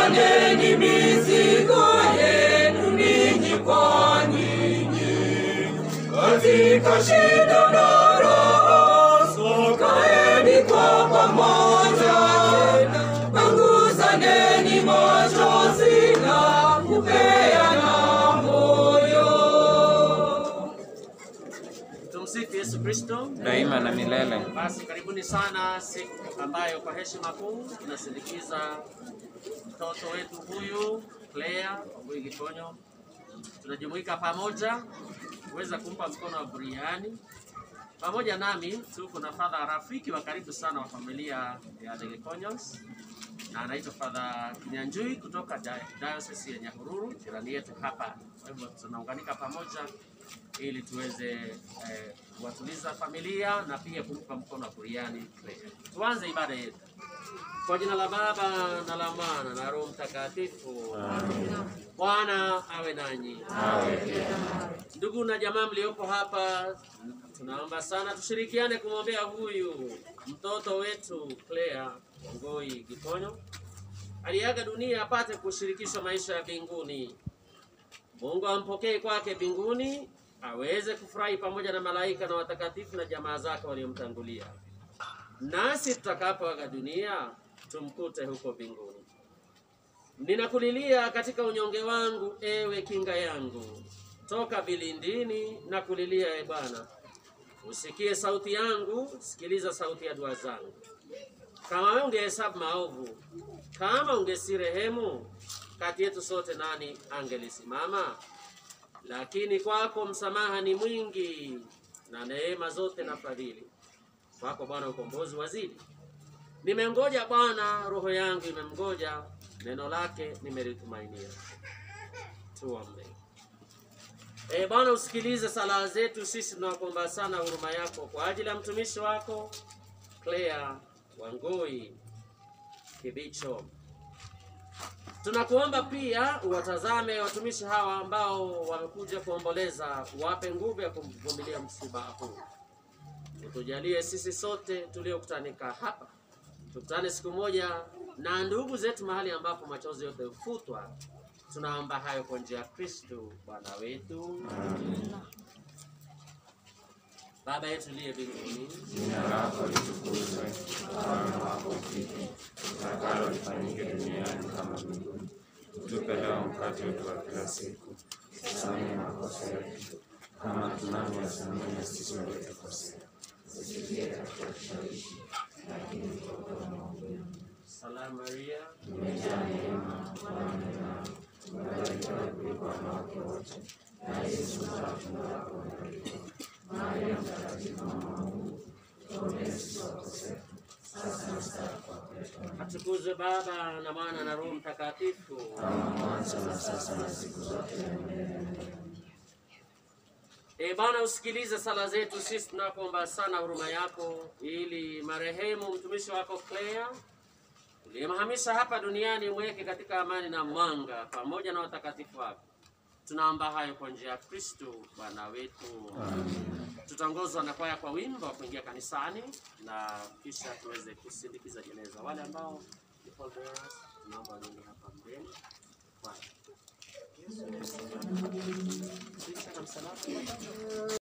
Panguzaneni mizigo yenu ninyi kwa ninyi, katika shida na raha, sokaeni kwa pamoja. Panguzaneni machozi na kupeana moyo. Tumsifu Yesu Kristo. daima na milele. Basi karibuni sana siku ambayo kwa heshima kuu tunasindikiza mtoto wetu huyu Claire Wambui Gikonyo. Tunajumuika pamoja kuweza kumpa mkono wa buriani. Pamoja nami tuko na Father rafiki wa karibu sana wa familia ya The Gikonyos na anaitwa Father Kinyanjui kutoka Di- Diocese ya Nyahururu, jirani yetu hapa. Kwa hivyo tunaunganika pamoja ili tuweze eh, kuwatuliza familia na pia kumpa mkono wa buriani Claire. Tuanze ibada yetu kwa jina la Baba na la Mwana na Roho Mtakatifu. Bwana awe nanyi. Ndugu na jamaa mliopo hapa, tunaomba sana tushirikiane kumwombea huyu mtoto wetu Claire Ngoi Gikonyo aliaga dunia apate kushirikishwa maisha ya mbinguni. Mungu ampokee kwake mbinguni, aweze kufurahi pamoja na malaika na watakatifu na jamaa zake waliomtangulia, nasi tutakapoaga dunia tumkute huko mbinguni. Ninakulilia katika unyonge wangu, ewe kinga yangu, toka vilindini na kulilia, e Bwana. Usikie sauti yangu, sikiliza sauti ya dua zangu. Kama wewe ungehesabu maovu, kama ungesirehemu, kati yetu sote nani angelisimama? Lakini kwako msamaha ni mwingi na neema zote na fadhili. Kwako Bwana ukombozi wazidi. Nimengoja Bwana, roho yangu imemgoja, neno lake nimelitumainia. Tuombe. E Bwana, usikilize sala zetu. Sisi tunakuomba sana huruma yako kwa ajili ya mtumishi wako Claire Wangui Kibicho. Tunakuomba pia uwatazame watumishi hawa ambao wamekuja kuomboleza, wape nguvu ya kuvumilia msiba huu. Utujalie sisi sote tuliokutanika hapa, tukutane siku moja na ndugu zetu mahali ambapo machozi yote hufutwa. Tunaomba hayo kwa njia ya Kristo Bwana wetu. Baba yetu liye mbinguni, Jina lako litukuzwe, ufalme wako ufike, utakalo lifanyike duniani kama mbinguni. Utupe leo mkate wetu wa kila siku, tusamehe makosa yetu kama tunavyowasamehe sisi waliotukosea. salamu Maria, Umejaa neema, Bwana ni nawe, umebarikiwa kuliko wanawake wote, na Yesu mzao wa tumbo lako umebarikiwa. Maria mtakatifu, mama wa Mungu, tuombee sisi wakosefu, sasa na saa ya kufa kwetu. Amen. atukuzwe Baba na Mwana na Roho Mtakatifu. kama mwanzo na sasa na siku zote na milele. E Bwana, usikilize sala zetu. Sisi tunakuomba sana huruma yako, ili marehemu mtumishi wako Claire uliyemhamisha hapa duniani mweke katika amani na mwanga pamoja na watakatifu wako. Tunaomba hayo kwa njia ya Kristo Bwana wetu. Tutaongozwa na kwaya kwa wimbo wa kuingia kanisani na kisha tuweze kusindikiza jeneza. Wale ambao ni pall bearers, tunaomba waniende hapa mbele. Kwaya. Kisha na msalaba.